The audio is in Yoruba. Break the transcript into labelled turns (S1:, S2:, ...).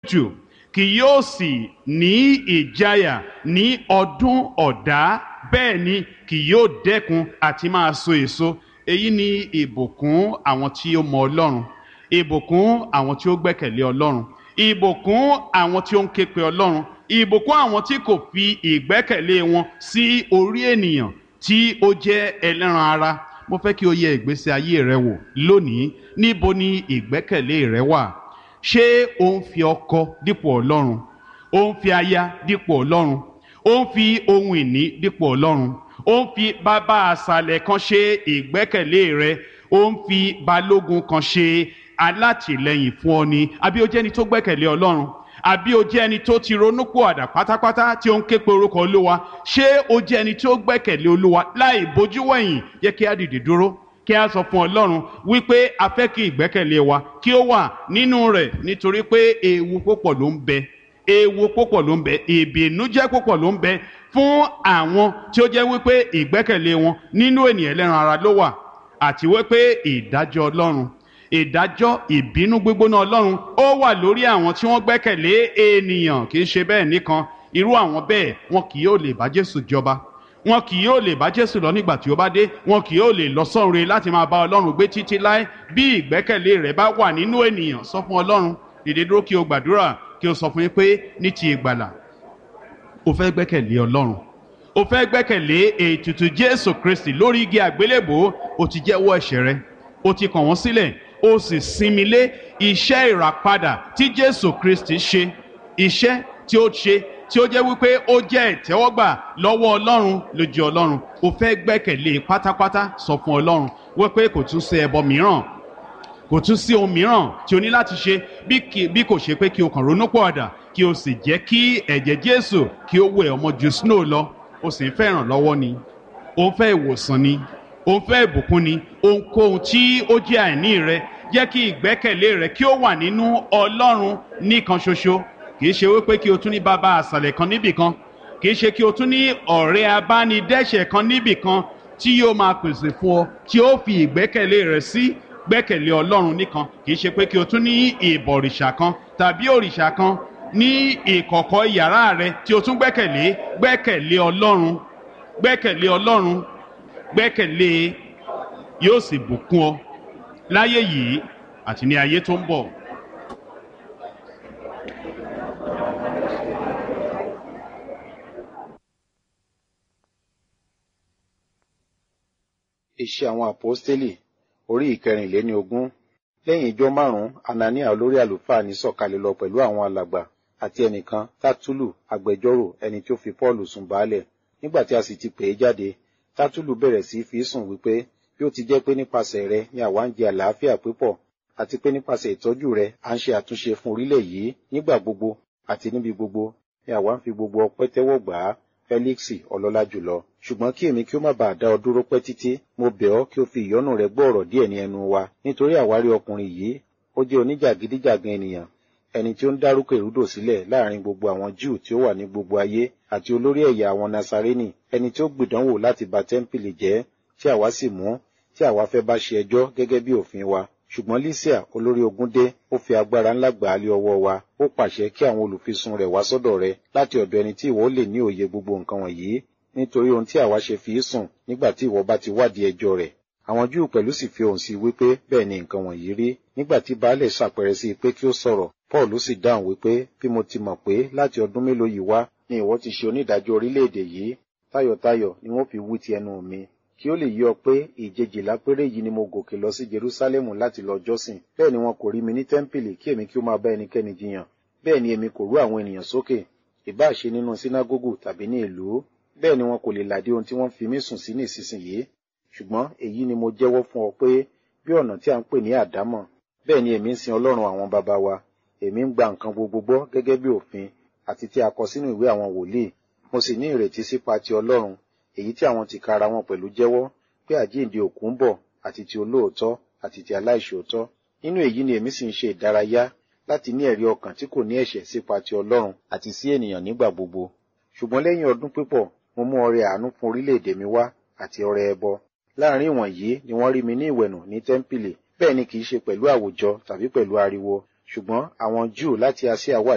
S1: jù kì yóò sì ní ìjáyà ní ọdún ọ̀dá bẹ́ẹ̀ ni kì yóò dẹ́kun àti máa so èso èyí ni ìbùkún àwọn tí ó mọ ọlọ́run ìbùkún àwọn tí ó gbẹ́kẹ̀lé ọlọ́run ìbùkún àwọn tí ó ń képe ọlọ́run ìbùkún àwọn tí kò fi ìgbẹ́kẹ̀lé wọn sí orí ènìyàn tí ó jẹ́ ẹlẹ́ran ara mo fẹ́ kí o yẹ ìgbésí ayé rẹ wò lónìí níbo ni ìgbẹ́kẹ̀lé rẹ wà ṣé o ń fi ọkọ dípò ọlọ́run o ń fi aya dípò ọlọ́run o ń fi ohun ìní dípò ọlọ́run o ń fi bàbá àṣàlẹ̀ kan ṣe ìgbẹ́kẹ̀lé rẹ o ń fi balógun kan ṣe alátìlẹyìn fún ọ ni àbí o jẹ́ ẹni tó gbẹ́kẹ̀lé ọlọ́run àbí o jẹ́ ẹni tó ti ronúpò àdà pátápátá tí ó ń ké pe orúkọ olúwa ṣé o jẹ́ ẹni tó gbẹ́kẹ̀lé olúwa láì bójú wẹ̀yìn yẹ kí á dìde dúró kí a sọ fún ọlọ́run wípé a fẹ́ kí ìgbẹ́kẹ̀lé wa kí ó wà nínú rẹ̀ nítorí pé ewu púpọ̀ ló ń bẹ ewu púpọ̀ ló ń bẹ ìbìnújẹ́ púpọ̀ ló ń bẹ fún àwọn tí ó jẹ́ wípé ìgbẹ́kẹ̀lé wọn nínú ènìyàn ẹlẹ́ran ara ló wà àti wípé ìdájọ́ ọlọ́run ìdájọ́ ìbínú gbígbóná ọlọ́run ó wà lórí àwọn tí wọ́n gbẹ́kẹ̀lé ènìyàn kì í ṣe bẹ́ẹ̀ nìkan irú àwọn bẹ́ẹ̀ wọn kì yóò lè bá jésù jọba wọn kì yóò lè bá jésù lọ nígbà tí ó bá dé wọn kì yóò lè lọ sọ́run láti máa bá ọlọ́run gbé títí láé bí ìgbẹ́kẹ̀lé rẹ̀ bá wà nínú ènìyàn sọ fún ọlọ́run dìde dúró kí o gbàdúrà kí o sọ fún yín pé ní ti ìgbàlà o fẹ́ gbẹ́kẹ̀lé ọlọ́run o fẹ́ gbẹ́kẹ̀lé ètùtù jésù kristi lórí igi àgbélébò o ti jẹ́wọ́ ẹ̀ṣẹ̀ rẹ o ti kàn wọ́n sílẹ̀ o sì sinmi lé iṣẹ́ ìràpadà tí jésù kristi ṣe iṣẹ́ tí ó ṣe tí ó jẹ́ wípé ó jẹ́ ìtẹ́wọ́gbà lọ́wọ́ ọlọ́run lójú ọlọ́run o fẹ́ gbẹ́kẹ̀lé pátápátá sọ fún ọlọ́run wípé kò tún sí ẹbọ mìíràn kò tún sí ohun mìíràn tí o ní láti ṣe bí kò ṣe pé kí o kàn ronú pọ̀ àdà kí o sì jẹ́ kí ẹ̀jẹ̀ jésù kí ó wẹ̀ ọmọ ju snow lọ o sì ń fẹ́ ìrànlọ́wọ́ ni o ń fẹ́ ìwòsàn ni o ń fẹ́ ìbùkún ni ohunkóhun tí ó jẹ́ àìní rẹ jẹ́ kí ìgbẹ́kẹ̀lé rẹ kí ó wà nínú ọlọ́run nìkan ṣoṣo kì í ṣe wípé kí o tún ní bàbá àṣàlẹ̀ kan níbì kan kì í ṣe kí o tún ní ọ̀rẹ́ abánidẹ́ṣẹ̀ kan níbì kan tí yóò máa pèsè fún ọ tí ó fi ìgbẹ́kẹ̀lé rẹ sí gbẹ́kẹ̀lé ọlọ́run nìkan kì í ṣe pé kí o tún ní ìbọ̀rìṣà kan tàbí òrìṣà kan ní ìkọ̀kọ̀ yàrá rẹ tí o tún gbẹ́kẹ̀lé gbẹ́kẹ̀lé ọlọ́run gbẹ́kẹ̀lé ọlọ́run gbẹ́kẹ̀lé yóò sì bùkún ọ láyé yìí àti ní ayé tó ń bọ̀.
S2: Iṣẹ́ àwọn àpọ́stélì orí ìkẹrìnléní ogún lẹ́yìn ijọ́ márùn-ún Anania olórí àlùfáà ní sọ̀kalẹ̀ lọ pẹ̀lú àwọn alàgbà àti ẹnìkan Tátúlù agbẹjọ́rò ẹni tí ó fi Pọ́ọ̀lù sùn baálẹ̀ nígbà tí a sì ti pè é jáde Tátúlù bẹ̀rẹ̀ sí fi sùn wípé bí ó ti jẹ́ pé nípasẹ̀ rẹ ni àwa ń jẹ àlàáfíà pípọ̀ àti pé nípasẹ̀ ìtọ́jú rẹ à ń ṣe àtúnṣe fún orílẹ̀ yìí nígbà gbogbo àti níbi gbogbo ni àwa ń fi gbogbo ọpẹ́ tẹ́wọ́ gbà á Fẹ́líksì ọlọ́lá jùlọ ṣùgbọ́n kí èmi kí ó má bàa dá ọ dúró pẹ́ títí mo bẹ̀ ọ́ kí o fi ìyọ́nú rẹ gbọ́ ọ̀rọ̀ díẹ̀ ní ẹnu wa nítorí àwárí ọkùnrin yìí ó jẹ́ oníjàgídíjàgan ènìyàn ẹni tí ó ń dárúkọ ìrúdò sílẹ̀ láàrin gbogbo àwọn Júù tí ó wà ní gbogbo ayé àti olórí ẹ̀yà àwọn Nasarénì ẹni tí ó gbìdánwò láti ba tẹ́ḿpìlì jẹ́ tí àwa sì mú tí àwa fẹ́ bá ṣe ẹjọ́ gẹ́gẹ́ bí òfin wa ṣùgbọ́n Lísíà olórí ogun dé ó fi agbára ńlá gbà á lé ọwọ́ wa ó pàṣẹ kí àwọn olùfisùn rẹ̀ wá sọ́dọ̀ rẹ̀ láti ọ̀dọ̀ ẹni tí ìwọ lè ní òye gbogbo nǹkan wọ̀nyí nítorí ohun tí àwa ṣe fi í sùn nígbà tí ìwọ bá ti wádìí ẹjọ́ rẹ̀ àwọn Júù pẹ̀lú sì fi ohùn sí i wípé bẹ́ẹ̀ ni nǹkan wọ̀nyí rí nígbà tí baálẹ̀ ṣàpẹrẹ sí i pé kí ó sọ̀rọ̀ Paul sì dáhùn wípé bí mo ti mọ̀ pé láti ọdún mélòó yìí wá ni ìwọ ti ṣe onídàájọ́ orílẹ̀-èdè yìí tayọ̀tayọ̀ ni wọ́n fi wí ti ẹnu mi kí ó lè yí ọ pé ìjejìlá péré yìí ni mo gòkè lọ sí Jerúsálẹ́mù láti lọ jọ́sìn bẹ́ẹ̀ ni wọn kò rí mi ní tẹ́ḿpìlì kí èmi kí ó máa bá ẹnikẹ́ni jiyàn bẹ́ẹ̀ ni èmi kò rú àwọn ènìyàn sókè ìbá ṣe nínú sínágógù tàbí ní ìlú bẹ́ẹ̀ ni wọn kò lè làdí ohun tí wọ́n fi mí sùn sí ní ìsinsìnyí ṣùgbọ́n èyí ni mo jẹ́wọ́ fún ọ pé bí ọ̀nà tí a ń pè ní àdámọ̀ bẹ́ẹ̀ ni èmi ń sin Ọlọ́run àwọn baba wa èmi ń gba nǹkan gbogbo gbọ́ gẹ́gẹ́ bí òfin àti tí a kọ sínú ìwé àwọn wòlíì mo sì ní ìrètí sípa ti Ọlọ́run èyí tí àwọn tìkára wọn pẹ̀lú jẹ́wọ́ pé àjíǹde òkú ń bọ̀ àti ti olóòótọ́ àti ti aláìṣòótọ́ nínú èyí ni èmi sì ń ṣe ìdárayá láti ní ẹ̀rí ọkàn tí kò ní ẹ̀ṣẹ̀ sípa ti Ọlọ́run àti sí ènìyàn nígbà gbogbo ṣùgbọ́n lẹ́yìn ọdún pípọ̀ mo mú ọrẹ àánú fún orílẹ̀-èdè mi wá àti ọrẹ ẹbọ láàrin ìwọ̀nyí ni wọ́n rí mi ní ìwẹ̀nù ní tẹ́ḿpìlì bẹ́ẹ̀ ni kì í ṣe pẹ̀lú àwùjọ tàbí pẹ̀lú ariwo ṣùgbọ́n àwọn Júù láti Asia wà